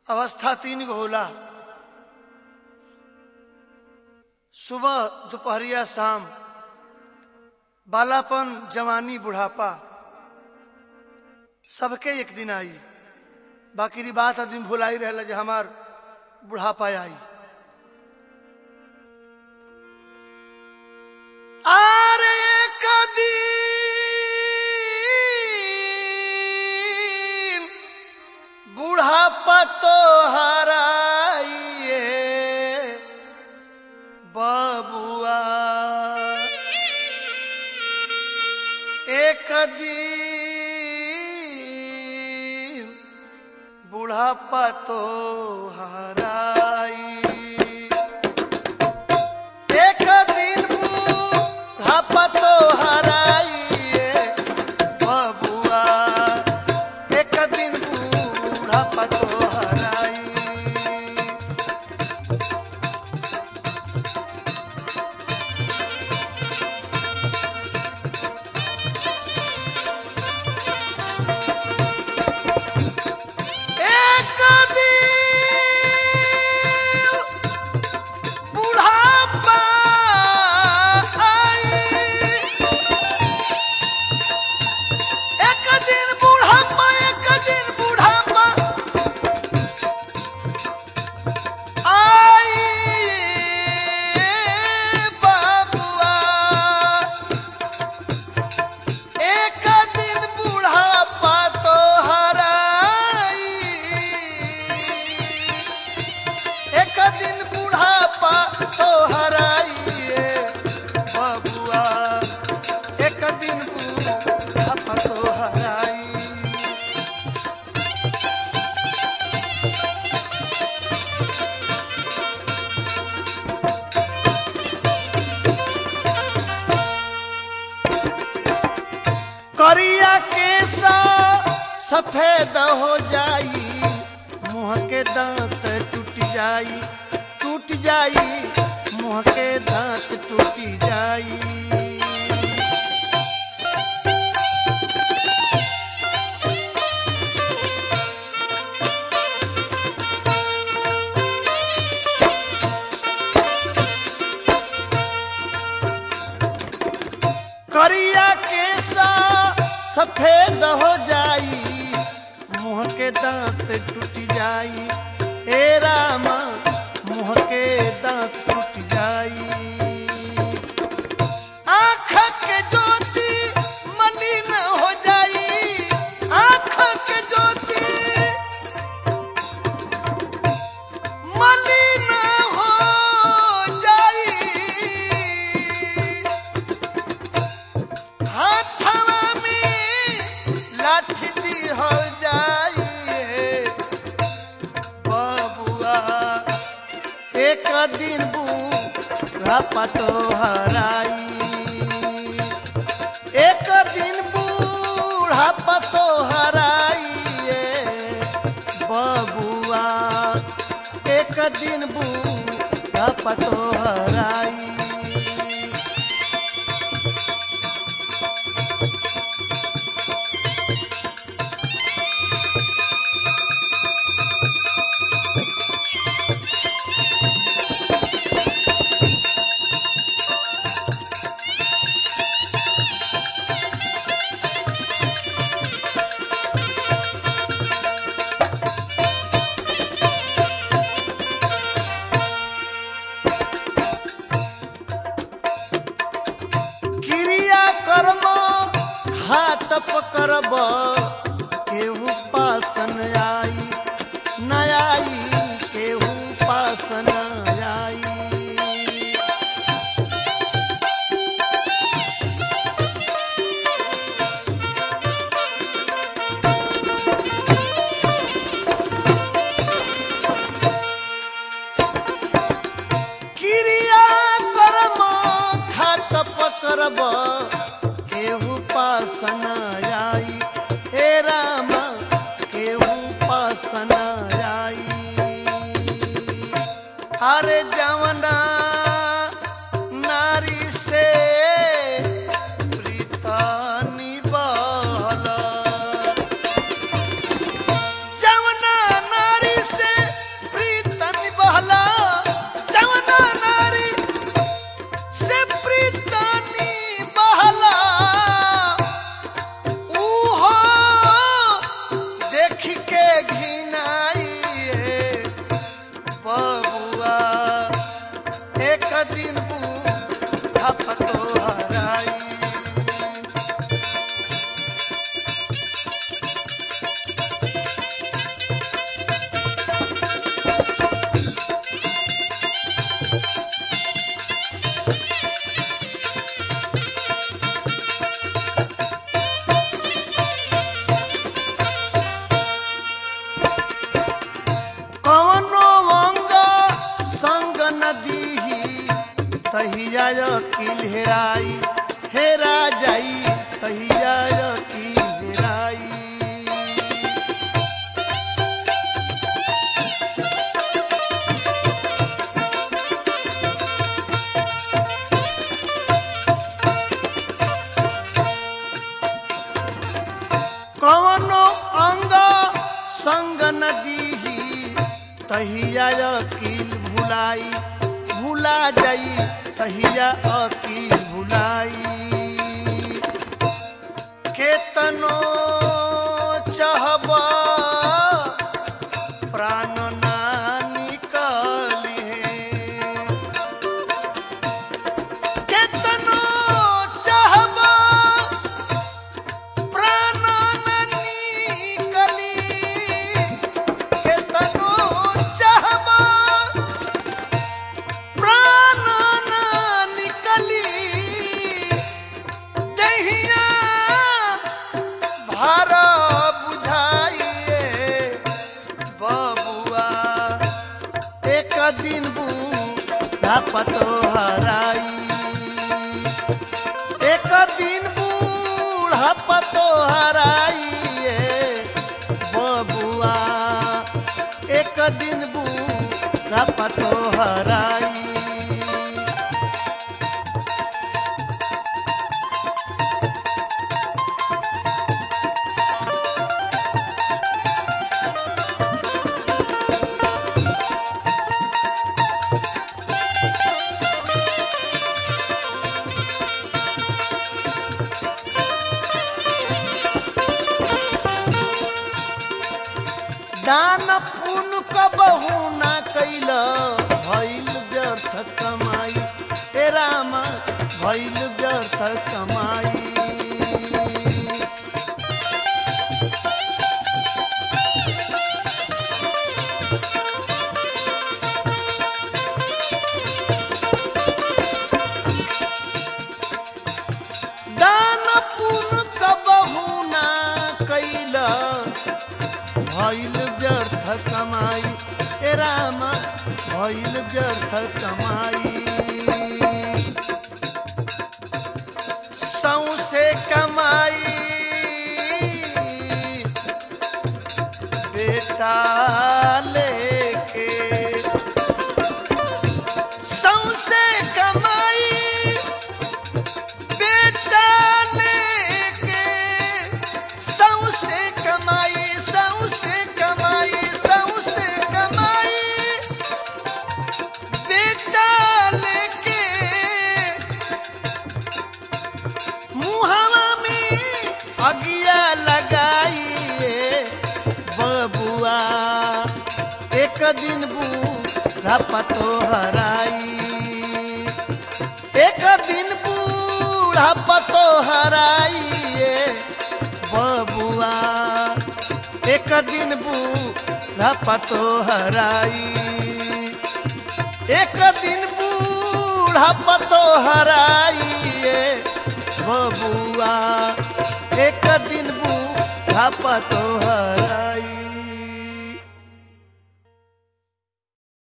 अवस्था तीन गो होला सुबह दोपहरिया शाम बालापन जवानी बुढ़ापा सबके एक दिन आई बाकी री बात आदमी भुलाई रहे जे हमार बुढ़ापा आई आरे एक दिन बुढ़ापा तो हराइए बाबुआ एक दिन बुढ़ापा तो हराई एक दिन बुढ़ापा तो हराइए बबुआ एक दिन बुढ़ापा तो हराई एक दिन बुढ़ापा आई एक दिन बुढ़ापा एक दिन बुढ़ापा आई बाबुआ एक दिन बुढ़ापा तो हराई एक दिन बुढ़ापा तो हराइए बबुआ एक दिन बुढ़ापा तो हराई करिया केसा सफेद हो जाई मुंह के दांत टूट जाई टूट जाई मुंह के दांत टूट जाई करिया केसा सफेद हो जाई मुंह के दांत टूट जाई ए रामा मुंह के दांत टूट जाई आँख के ज्योति मलिन हो जाई आँख के ज्योति मलिन हो जाई हाथवा में लाठी दी हो जाइए बबुआ एक दिन बुढ़ापा तो हराई एक दिन बुढ़ापा तो हराइए बबुआ एक दिन बुढ़ापा तो हराई क्रिया कर्म घात पकड़ब केहू पासन आई न आई केहू पासन आई क्रिया कर्म घाट पकड़ब केहू पासन आई हे राम केहू पासन आई अरे जवना नारी से प्रीतानी बहला जवना नारी से तहिया अकिल हेराई हेरा जाई तहिया अकिल हेराई कवनो अंग संग नदी तहिया अकील भुलाई भुला जाई तहिया अकील भुलाई केतनो चाहब प्राण ना निकली केतनो चाहब प्राण न निकली केतनो चाहब प्राण न निकली दहिया भार बुझाइए बबुआ एक दिन बूढ़ा पतो हराई एक दिन बूढ़ा पतो हराइए बबुआ एक दिन बूढ़ा पतो हराई दान पुन कबहू ना कैल भइल व्यर्थ कमाई ए रामा भइल व्यर्थ कमाई दान पुन कबहू ना कैल भइल व्यर्थ कमाई ए रामा भइल व्यर्थ कमाई सौसे कमाई बेटा लेके सौसे कमाई बेटा लेके सौसे कमाई सौसे कमाई सौसे कमाई बेटा लेके मुहवा में अगिया लगाइए बबुआ एक दिन बूढ़ा पतो हराई एक दिन बूढ़ा पतो हराइए बबुआ एक दिन बूढ़ा पतो हराई एक दिन बूढ़ा पतो हराइए बबुआ एक दिन बूढ़ा पतो हराई